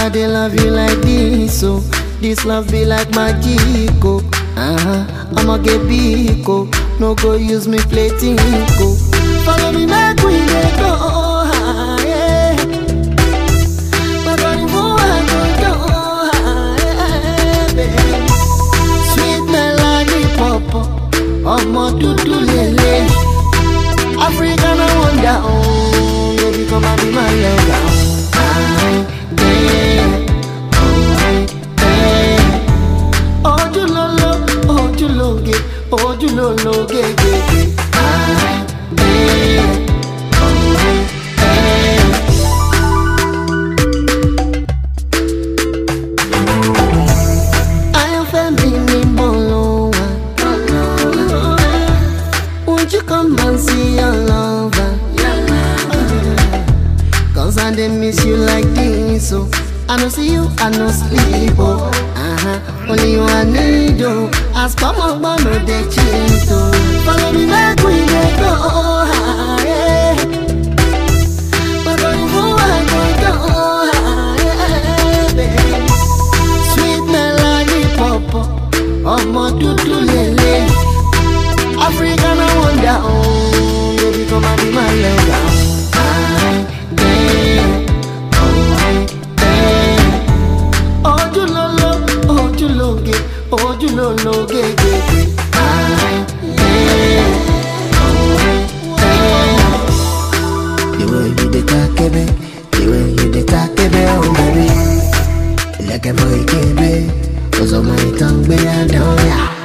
I dey love you like this, oh. This love be like magic, oh. Uh-huh. I'ma get big, oh. No go use me play tinko. Follow me back, we dey go high. But when you go, I go go high, baby. Sweet melody pop, ọmọ dúdú lele. African I wonder, oh, baby come and be my lover. Aye, yeah, oh, yeah. Ojúlóló, ojúlóge, ojúlólóge, gègé. Aye, yeah, oh, yeah. Ayọ̀fẹ́ mi ní bọ́ọ̀lù wa. Won't you come and see your lover? Cause I dey miss you like this, oh. I no see you, I no sleep, oh. Uh-huh. Only you I need, oh. As come on, but no dey cheat, oh. Follow me back, we dey go high. But when you go, I go go high, baby. Sweet melody pop, ọmọ dúdú lele. African I wonder, oh, baby come and be my lover. Aye, yeah, oh, yeah. Ojúlóló, ojúlóge, ojúlólóge, gègé. Aye, yeah, oh, yeah. The way you dey takebe, the way you dey takebe, oh baby. Ilẹ̀kẹ̀ mọ ìkébé, ọ̀sọ̀ mọ ìtàn gbé àdán yà.